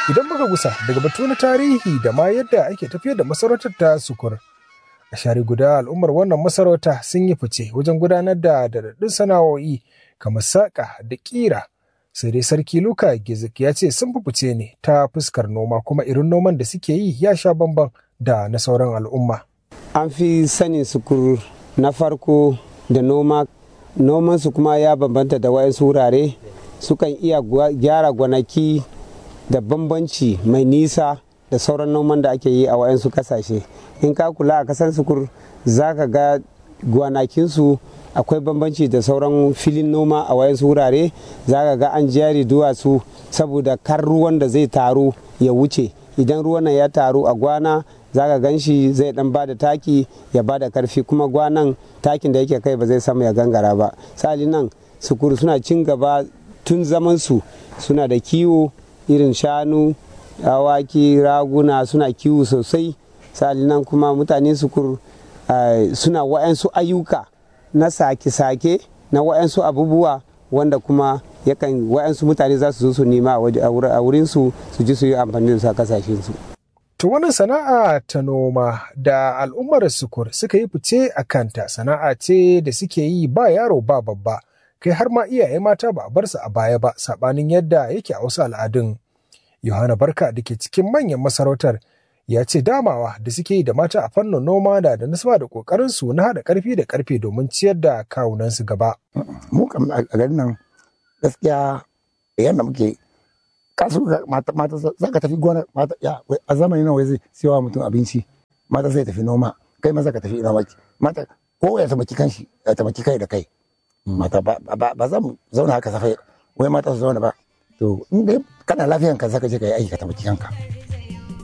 Idan muka gusa daga batu na tarihi da ma yadda ake tafiyar da masarautar ta sukur. A share guda al'ummar wannan masarauta sun yi fice wajen gudanar da daɗaɗɗun sana'o'i kamar saƙa da ƙira. Sai dai sarki Luka Gizik ya ce sun fi fice ne ta fuskar noma kuma irin noman da suke yi ya sha bamban da na sauran al'umma. An fi sanin sukur na farko da noma nomansu kuma ya bambanta da wayansu wurare sukan iya gyara gwanaki da bambanci mai nisa da sauran noman da ake yi a wayansu kasashe in ka kula a kasar sukur za ka ga gwanakinsu akwai bambanci da sauran filin noma a wayansu wurare za ka ga an jari duwatsu saboda kar ruwan da zai taru ya wuce idan ruwan ya taru a gwana za ka gan shi zai dan bada taki ya bada karfi kuma gwanan takin da yake kai ba zai samu ya gangara ba sali nan sukuru suna cin gaba tun zaman su suna da kiwo irin shanu awaki raguna suna kiwo sosai sali nan kuma mutane sukur suna wa'yansu ayyuka na sake-sake na wa'yansu abubuwa wanda kuma yakan wa'yansu mutane za su zo su nema a wurinsu su ji su yi amfani da su a kasashensu. To wannan sana'a ta noma da al'ummar sukur suka yi fice a kanta sana'a ce da suke yi ba yaro ba babba kai har ma iyaye mata ba a bar su a baya ba sabanin yadda yake a wasu al'adun. Yohana Barka da ke cikin manyan masarautar ya ce damawa da suke yi da mata a fannin noma da da nasaba da kokarin su na haɗa ƙarfi da ƙarfe domin ciyar da kawunansu gaba. Mu kam a garin nan gaskiya yadda muke kasu mata mata za ka tafi gona mata ya a zamanin nan wai zai siyawa mutum abinci mata zai tafi noma kai maza ka tafi noma mata ko ya tamaki kanshi ya tamaki kai da kai mata ba ba za mu zauna haka safai wai mata su zauna ba to in dai kana lafiyan ka zaka je ka yi aiki ka tamaki kanka